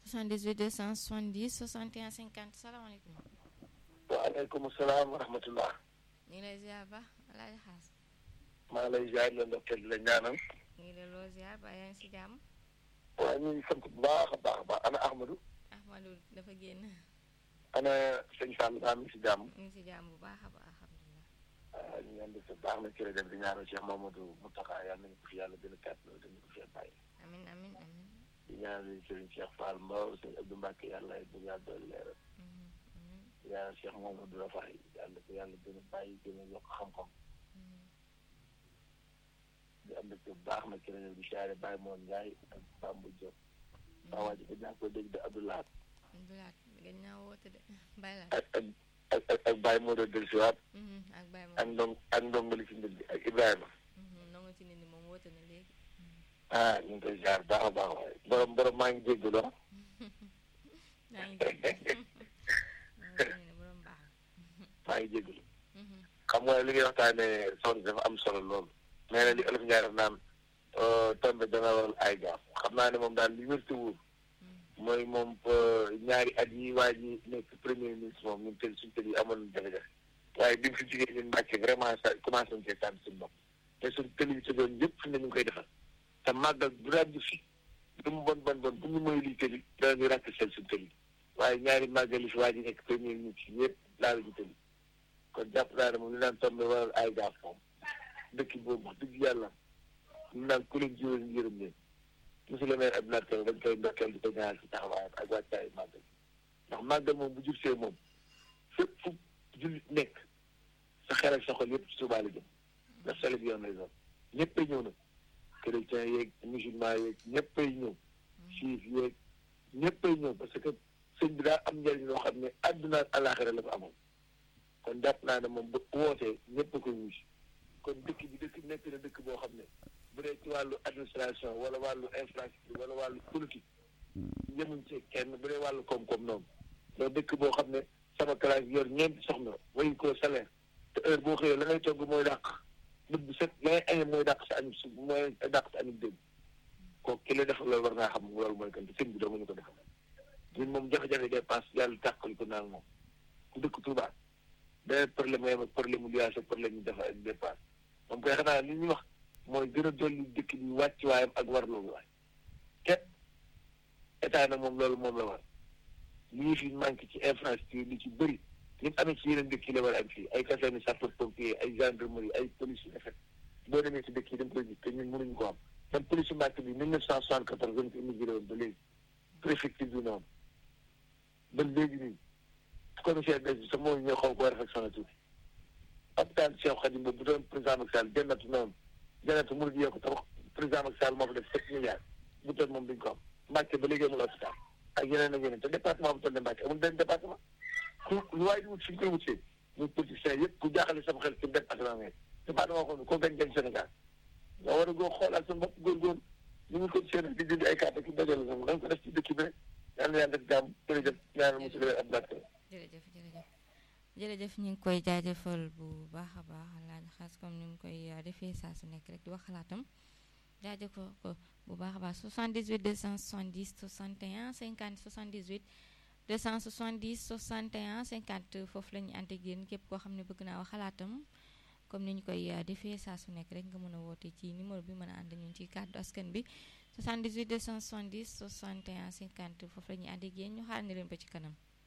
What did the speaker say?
78 270 61 50 salaamaaleykum. waaleykum salaam wa rahmatullah. ñu ngi lay ziar ba Alaaji Xaas. maa ngi lay ziar la ndokkeel di la ñaanal. ñu ngi lay loo ziar ba yaa ngi si jàmm. waaw ñu ngi sant bu baax a baax a baax ana Ahmadou. Ahmadou dafa génn. ana sëñ Fall daa mi ngi si jàmm. ñu ngi si jàmm bu baax a baax alhamdulilah. waaw ñu ngi leen di sant baax na ci rajo bi di ñaanal Cheikh Mamadou Mountakha yàlla nañu ko fi yàlla gën a kàttan dañu ko fi bàyyi. amin amin amin di ñaanal Serigne Cheikh Fall Mbaw sëñ Abdou Mbacke yàlla bu yàlla doon leeral. Mhm, amin di ñaanal Cheikh Mamadou Rafaay yàlla ko yàlla gën a bàyyi gën a yokk xam-xam. mhm. di am dëkk bu baax na ci rajo bi siyaare Baye Moon Ndiaye ak Bambou Diop. waa waa ji ko ñaa ko dégg de Abdoulaye Abdoulaat gën naa woote de Baye la. ak ak ak ak ak Baye Modou Delsiwaat Mhm, ak Baye ak moom. ndong ak ndongali ci mbir bi ak Ibrahima. nangu ci nit ñi moom woote na léegi. ah ñu ngi koy jaar baax a baax waaye borom borom maa ngi jéggalu ah. maa ngi dégg. maa ngi ne borom baax. maa ngi jéggalu Mhm, xam nga li ngay waxtaanee soxna dafa am solo lool. nee na li olof Ndiaye def naan tombe dana waral ay gaaf xam naa ne moom daal li wér te wóor mhm. mooy moom ñaari at yi waa ji nekk premier ministre moom ñun tëj suñu tëj yi amoon na jafe-jafe waaye bi mu fi jigéen ñun Mbàkke vraiment ça commencé nañ cee tànn suñu bopp te suñu tëj yi ci doon yëpp fi ne ñu ngi koy defal te màggal bu daal di fi lu mu bon bon bon bu ñu mooy lii tëj danañu ràkk seen suñu tëj waaye ñaari màggal yi fi waa ji nekk premier ministre yëpp laal ñu tëj kon jàpp naa ne moom li naan tombé waral ay gaaf moom dëkk boobu wax dëgg yàlla ñu naan ku leen jiwal ñu yërëm leen monsieur le maire Abdoulaye Kane dañ koy ndokkeel di ko ñaanal ci taxawaayam ak wàccaayu màggal ndax màggal moom bu jub see moom fépp fu jullit nekk sa xel ak sa xol yëpp ci Tuubaa la jëm ndax sele bi yoon lay doon ñëppay ñëw nag chrétien yeeg musulman yeeg ñëppay ñëw juif yeeg ñëppay ñëw parce que sëñ bi daa am njëriñ loo xam ne àdduna ak àllaaxira la ko amoon kon jàpp naa ne moom bu wootee ñëpp a koy wusi kon dëkk bi dëkk nekk na dëkk boo xam ne bu dee ci wàllu administration wala wàllu infrastructure wala wàllu politique yemuñ ci kenn bu dee wàllu koom-koom noonu loolu dëkk boo xam ne sama classe yor ñeenti soxna wayu ko salaire te heure boo xëyee la ngay togg mooy dàq bët bu set la ngay añee mooy dàq sa añu su mooy dàq sa añu dégg kooku ki la defal loolu war naa xam loolu mooy kan te sëñ bi doo nga ñu ko defal ñun moom jafe-jafe dépense yàlla tàqali ko naan moom ku dëkk Touba beneen problème mooy ak problème mu liaas ak problème mu dafa ak dépense moom koy xanaa li ñuy wax mooy gën a dolli dëkk bi wàcc waayam ak war loolu waay képp état nag moom loolu moom la war lii fi manqué ci infrastructure li ci bëri li mu amee ci yeneen dëkk yi la war a am fii ay caserne sapeur pompier ay gendarmerie ay police yu effet boo demee ci dëkk yi da nga koy gis te ñun mënuñu ko am même police Mbàkke bi mille neuf cent soixante-quatorze lañ ko immigré woon ba léegi préfecture bi noonu ba léegi nii commissaire des bi sax moo ñëw xaw ko réflexionné tuuti hôpital Cheikh Khadim boobu bu doon président Macky Sall jannatu noonu jannatu mënu di yokk tabax président Macky Sall moo fa def sept milliards bu toll moom duñ ko am Mbàkke ba léegi amul hôpital ak yeneen ak yeneen te département bu toll ne Mbàkke amul benn département ku lu waaye di wut fi ñu koy wutee muy politicien yëpp ku jaaxale sama xel ci département ngay département xam ne ko gañ gañ Sénégal nga war a goo xoolaat sa bopp góorgóorlu ñu ngi ko seen di dindi ay carte ki dajale moom dañ ko def ci dëkk bi rek yàlla na yàlla def jàmm jërëjëf ñaanal monsieur le maire Abdoulaye jërëjëf jërëjëf jërëjëf ñu ngi koy jaajëfal bu baax a baax Alaaji Xaas comme ni mu koy defee saa su nekk rek di wax xalaatam jaajëfal ko bu baax a baax 78 270 61 50 78 270 61 50 foofu la ñu ànd ak yéen képp koo xam ne bëgg naa wax xalaatam comme ni ñu koy defee saa su nekk rek nga mën a woote ci numéro bi mën a ànd ñun ci kàddu askan bi 78 270 61 50 foofu la ñuy ànd ak yéen ñu xaar ne leen ba ci kanam.